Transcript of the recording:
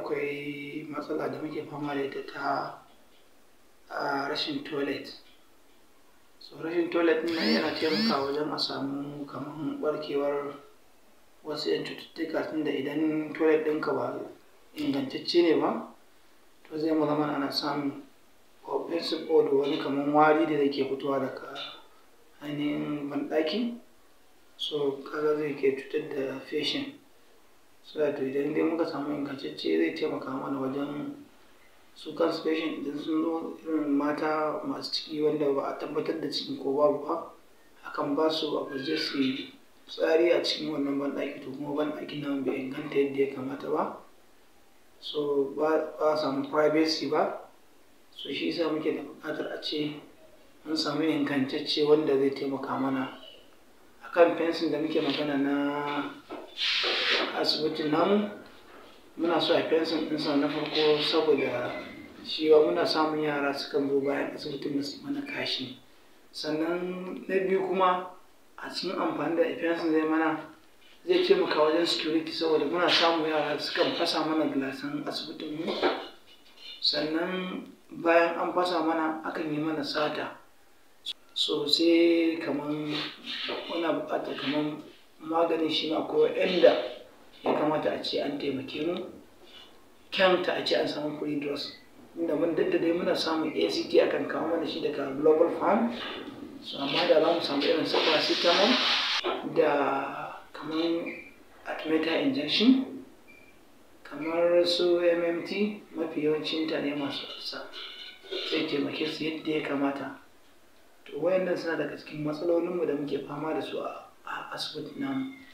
akwai matsala da muke fama da ita ta a rashin toilet so rashin toilet ɗin nan yana taimakawa wajen a samu kamar barkewar wasu 'yan cututtuka tunda idan toilet ɗinka ba ingantacce ne ba to zai zama ana samun offensive odor wani kamar wari da yake fitowa daga ainihin banɗaki so kaga zai ke cutar da patient so da idan dai muka samu ingantacce zai taimaka mana wajen su kansu patient idan sun zo irin mata masu ciki wanda ba a tabbatar da ciki ko babu ba akan ba su abu zai su yi tsari a cikin wannan banɗaki to kuma banɗakin nan bai inganta yadda ya kamata ba so ba a samu privacy ba so shi yasa muke da buƙatar a ce an samu ingantacce wanda zai taimaka mana akan fensin da muke magana na asibitin namu muna so a fensin ɗinsa na farko saboda shi ba muna samun yara sukan zo bayan asibitin su mana kashi sannan na biyu kuma a cikin amfani da fensin zai mana zai taimaka wajen security saboda muna samun yara sukan fasa mana gilasan asibitin mu sannan bayan an fasa mana akan yi mana sata so sai kamar muna buƙatar kamar maganin shi ma ko inda ya kamata a ce an taimake mu kyanta a ce an samu free drugs inda mun dadda dai muna samun act akan kawo mana shi daga global farm so amma da za mu samu irin su paracetamol da kamar artemether injection kamar su mmt mafi yawancin mutane masu ulcer zai taimake su yadda ya kamata to wayannan suna daga cikin matsalolinmu da muke fama da su a asibitin namu